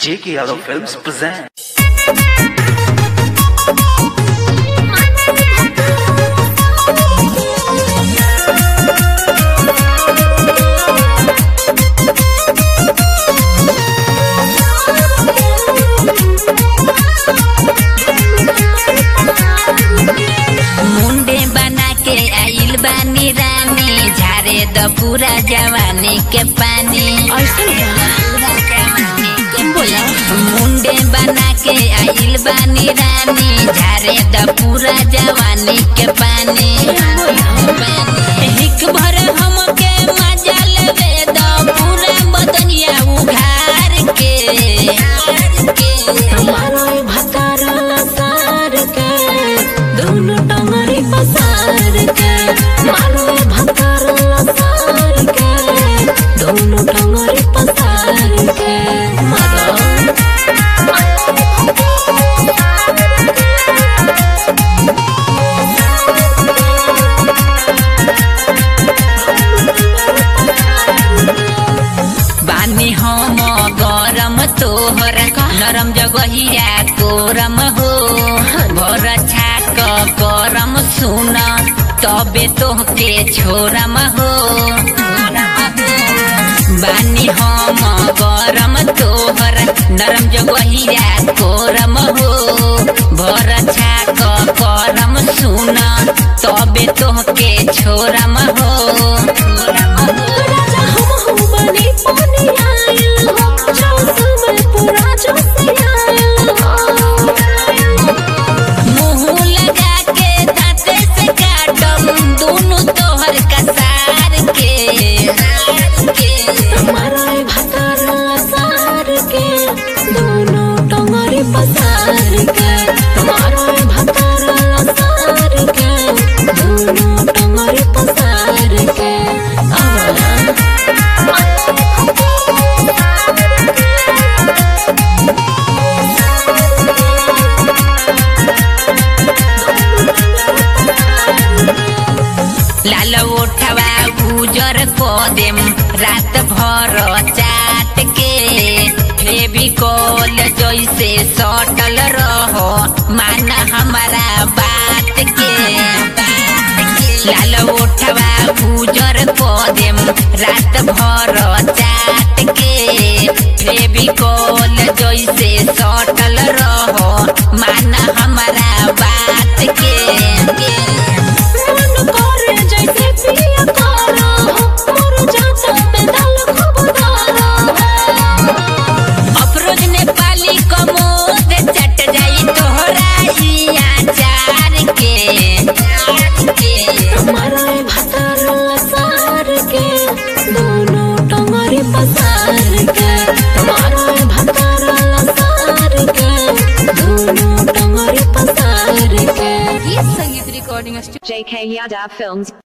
J.K. Yadav Films present. मुंडे बना के आइल बानी रानी झारे द पूरा जवानी के पानी पूरा जवानी के बोला मुंडे बना के आइल बानी रानी झारे द पूरा जवानी के पानी हिक भर हमके मजा लेवे द पूरा बदनिया उघार के हमारो भतार सार के दोनों टंगरी पसार के मारो भतार सार के दोनों टंगरी पसार के मारो बानी हम गरम तोहर नरम जगहिया कोरम हो भर छाक करम सुन तबे तोहके छोरम हो बानी हम गरम तोहर नरम जगहिया कोरम हो भर छाक करम सुन तबे तोहके छोरम हो राजा हम हम बनी पानी आयल हो जोश में पूरा जोश आयल हो मुंह लगा के दांते से काटम दोनों तोहर कसार के हमारा भतार सार के दोनों टंगरी पसार के हमारा भतार सार के दोनों टंगरी पसार के आवा लाल ओठवा गुजर को देम रात भर चाट के फेविकोल जैसे सटल रहो मान हमारा बात के लाल ओठवा गुजर को देम रात भर चाट के फेविकोल जैसे सटल रहो मान हमारा बात के मन करे जैसे पिया तारा हो मोर जाता में दाल खूब धारा अफरोज नेपाली कमोद चट जाई तोहरा ई आचार के हमारा भतार सार के दोनों टंगरी पसार के हमारा भतार सार के दोनों टंगरी पसार के JK Yadav Films